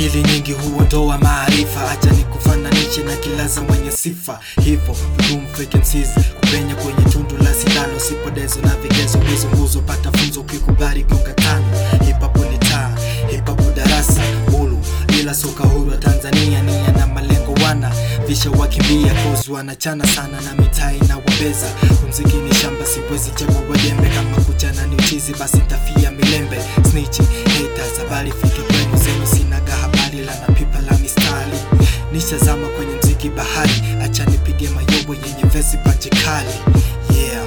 akili nyingi huondoa maarifa acha ni kufananishe na kilaza mwenye sifa hivyo room vacancies kupenya kwenye tundu la sindano sipodezo na vigezo hizo nguzo pata funzo ukikubali gonga tano hip hop ni taa hip hop darasa hulu ila soka huru wa Tanzania nia na malengo wana visha wakimbia kozi wanachana sana na mitaa inawabeza umziki ni shamba siwezi chagua wajembe kama kuchana ni uchizi basi ntafia milembe snitchi haters habari fike kwenu zenu sinaga habari la na pipa la mistari nishazama kwenye mziki bahari acha nipige mayobo yenye vesi pache kali yeah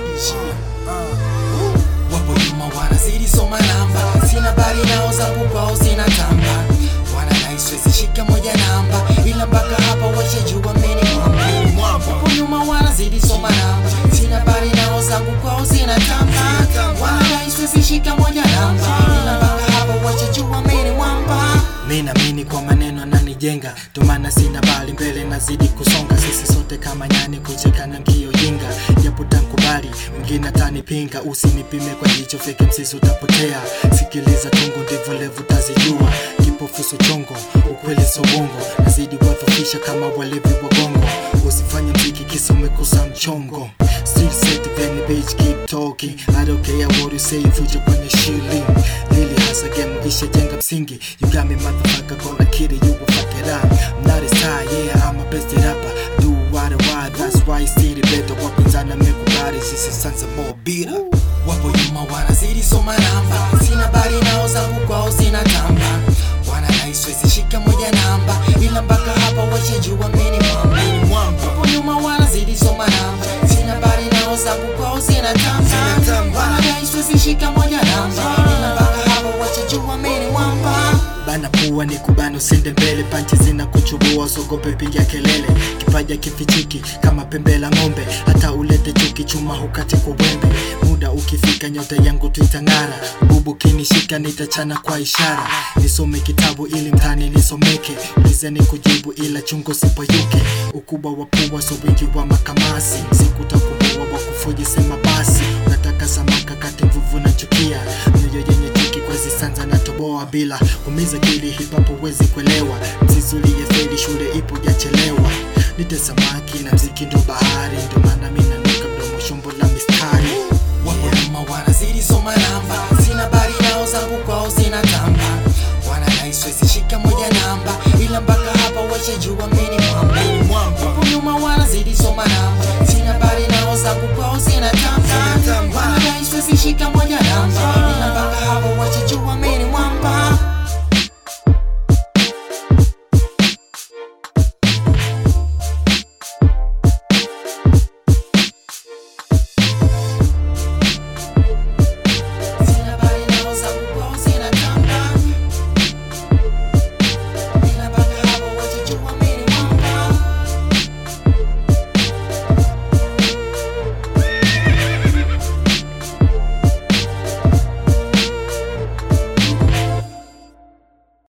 wapo nyuma wanazidi soma namba sina bali nao zangu kwao sina tamba wanadai siwezi shika moja namba ila mpaka hapa washajua mimi ni mwamba wapo nyuma wanazidi soma namba sina bali nao zangu kwao sina tamba wanadai siwezi shika moja namba ila mpaka hapa washajua mimi ni mwamba mi naamini kwa maneno ananijenga ndomana sina bali mbele nazidi kusonga sisi sote kama nyani kucheka na mkio jinga japo tankubali mwingine atanipinga usinipime kwa jicho feke msisi utapotea sikiliza tungo ndivyo levu tazijua kipofuso chongo ukweli sobongo nazidi kuwadhofisha kama walevi wagongo usifanye mziki kisa umekosa mchongo Still set then bitch keep talking I don't care what you say future kwenye shilling Lili hasa game ishajenga msingi You got me motherfucker gonna kill it you will fuck it up I'm not a star yeah I'm a best rapper Do what I want that's why still better wapinzana mekubali sisi sanza more bitter Wapo nyuma wanazidi soma namba Sina bali nao zangu kwao sina tamba Wanadai siwezi shika moja namba Ila mpaka hapa washajua mimi ni mwamba Wapo nyuma wanazidi soma namba Sina bali nao zangu kwao sina tamba Wanadai siwezi shika moja namba Ila mpaka hapa washajua mimi ni mwamba bana pua ni kubana usende mbele panchi zina kuchubua usogope piga kelele kipaja kifichiki kama pembe la ng'ombe hata ulete chuki chuma hukate kwa wembe muda ukifika nyota yangu tuitang'ara bubu kinishika nitachana kwa ishara nisome kitabu ili mtani nisomeke ulizeni kujibu ila chungo sipoyuke ukubwa wa pua so wingi wa makamasi sikutakumbua wa kufuji sema basi unataka samaka kati mvuvu na chukia mioyo yenye chuki kwa zisanza na toboa bila kumiza kili hip hop huwezi kuelewa msizulie feli shule ipo jachelewa nite samaki na mziki ndo bahari ndo maana mimi nanuka mdomo shombo la mistari wapo nyuma wanazidi soma namba sina bali nao zangu kwao sina tamba wanadai siwezi shika moja namba ila mpaka hapa washajua mimi ni mwamba wapo nyuma wanazidi soma namba sina bali nao zangu kwao sina tamba wanadai siwezi shika moja